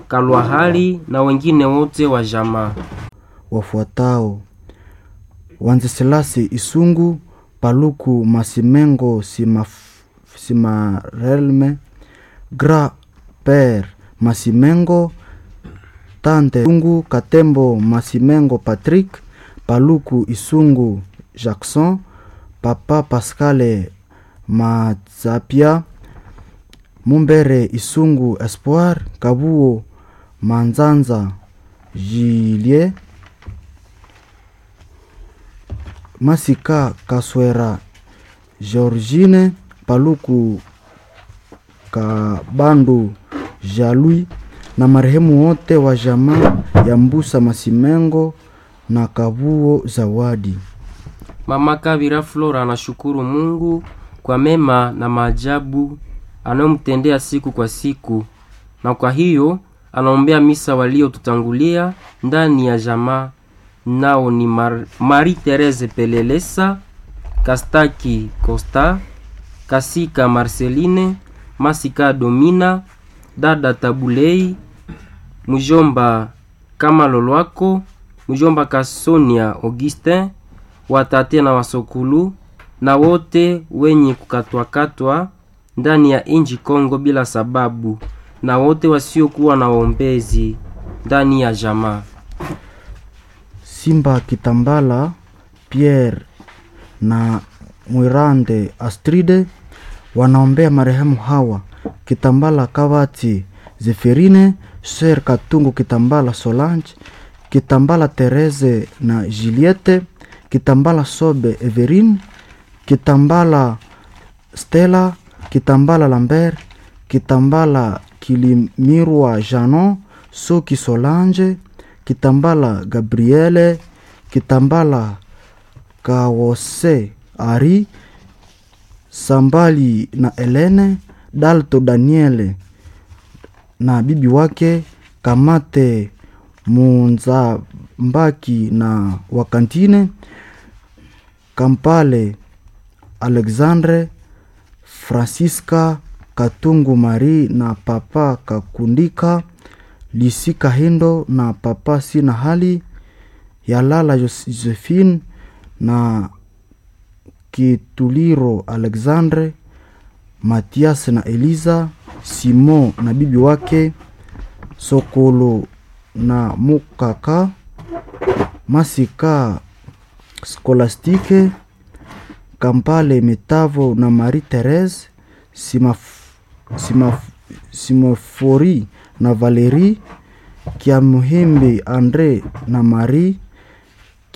Kalwahali na wengine wote wa jamaa. wafuatao Wanzeselasi Isungu, Paluku Masimengo Simaf, Simarelme, Gra Per Masimengo, Tante Isungu, Katembo Masimengo Patrick, Paluku Isungu Jackson, Papa Pascale Mazapia, Mumbere Isungu Espoir, Kabuo Manzanza Julie Masika Kaswera Georgine Paluku Kabandu Jalui na marehemu wote wa jamaa ya Mbusa Masimengo na Kabuo Zawadi. Mama Kabira Flora anashukuru Mungu kwa mema na maajabu anayomtendea siku kwa siku, na kwa hiyo anaombea misa waliotutangulia ndani ya jamaa, nao ni Mar Marie Therese Pelelesa, Kastaki Costa, Kasika Marceline, Masika Domina, dada Tabulei, mjomba kama Lolwako, mjomba Kasonia Augustin, watate na wasokulu na wote wenye kukatwakatwa ndani ya inji Kongo bila sababu, na wote wasiokuwa na waombezi ndani ya jamaa. Simba Kitambala Pierre na Mwirande Astride wanaombea marehemu hawa Kitambala Kavati Zeferine, Ser Katungu Kitambala Solange, Kitambala Therese na Juliette, Kitambala Sobe Everine, Kitambala Stella, Kitambala Lambert, Kitambala Kilimirwa Janon, Soki Solange, Kitambala Gabriele, Kitambala Kawose Ari, Sambali na Elene, Dalto Daniele na bibi wake Kamate Munzambaki na Wakantine, Kampale Alexandre, Francisca Katungu Marie na Papa Kakundika, Lisi Kahindo na Papa Sina Hali, Yalala Josephine na Kituliro Alexandre, Matias na Eliza, Simon na bibi wake, Sokolo na Mukaka, Masika Skolastike, Kampale Metavo na Marie Therese, Simaf, Simaf, Simofori na Valerie, Kiamuhimbi Andre na Marie